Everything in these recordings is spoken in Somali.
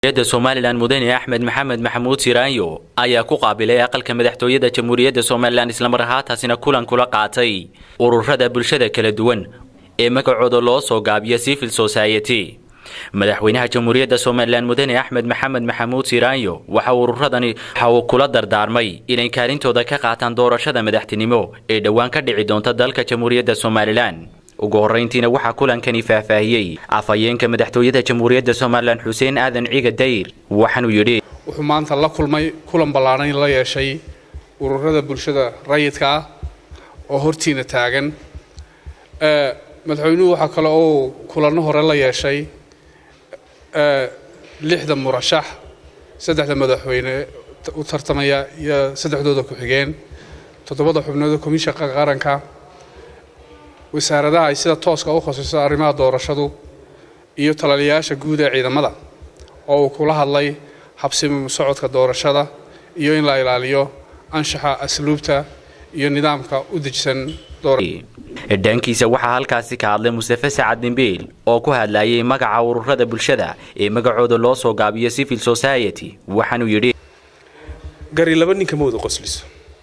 da somalilan mudane axmed maxamed maxamuud siraanyo ayaa ku qaabilay aqalka madaxtooyada jamhuuriyadda somalilan islamar ahaantaasina kulan kula qaatay ururada bulshada kala duwan ee magacooda loo soo gaabiyo civil society madaxweynaha jamhuuriyadda somalilan mudane axmed maxamed maxamuud siraanyo waxa ururadani waxa uu kula dardaarmay inay kaalintooda ka qaataan doorashada madaxtinimo ee dhowaan ka dhici doonta dalka jamhuuriyadda somalilan ugu horrayntiina waxaa kulankani faahfaahiyey afhayeenka madaxtooyada jamhuuriyadda somalilan xuseen aadan ciga dayr waxaanuu yidhi wuxuu maanta la kulmay kulan ballaadhan la yeeshay ururada bulshada rayidka ah oo hortiina taagan madaxweynuhu waxaa kale oo kulanno hore la yeeshay lixda murashax saddexda madaxweyne u tartamaya iyo saddexdooda ku-xigeen toddobada xubnooda komishanka qaranka wasaaradaha ay sida tooska u khasayso arrimaha doorashadu iyo talaliyayaasha guud ee ciidamada oo uu kula hadlay habsimi socodka doorashada iyo in la ilaaliyo anshaxa asluubta iyo nidaamka u dejisan dhankiisa waxaa halkaasi ka hadlay mustafe sacad dimbiil oo ku hadlayay magaca ururada bulshada ee magacooda loo soo gaabiyo civil society waxaanuu yidhi gari laba ninka ma wada qosliso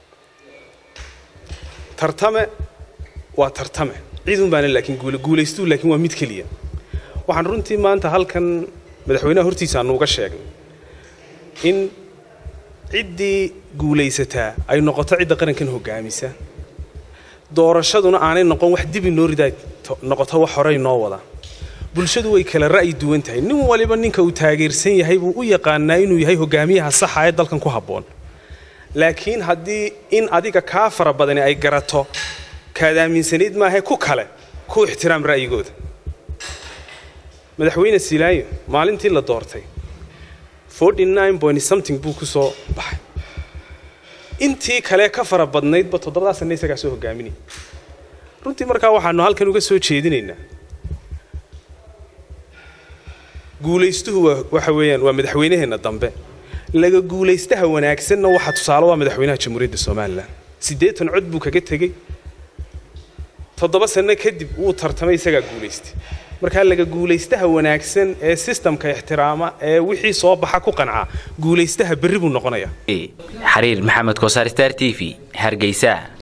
tartame waa tartame ciidun baana laakiin guulaystuu laakiin waa mid keliya waxaan runtii maanta halkan madaxweynaha hortiisa aanu uga sheegnay in ciddii guulaysataa ay noqoto cidda qarankan hogaamisa doorashaduna aanay noqon wax dib inoo ridaa noqoto wax horey noo wada bulshadu way kala ra'yi duwan tahay nin waliba ninka uu taageersan yahay buu u yaqaanaa inuu yahay hogaamiyaha saxa ee dalkan ku habboon laakiin haddii in adiga kaa fara badani ay garato kaad aaminsanayd maahae ku kale ku ixtiraam ra'yigooda madaxweyne silaayo maalintii la doortay something buu ku soo baxay intii kale ka fara badnaydba toddobadaa sanne isagaa soo hogaaminaya runtii markaa waxaanu halkan uga soo jeedinaynaa guulaystuhu waxa weeyaan waa madaxweynaheenna dambe laga guulaystaha wanaagsanna waxaa tusaale waa madaxweynaha jamhuuriyadda somalilan siddeetan cod buu kaga tegey toddoba sanno kadib wuu tartamay isagaa guulaystay markaa laga guulaystaha wanaagsan ee sistamka ixtiraama ee wixii soo baxa ku qancaa guulaystaha berri buu noqonayaa xariir maxamed kosaar star t v hargeysa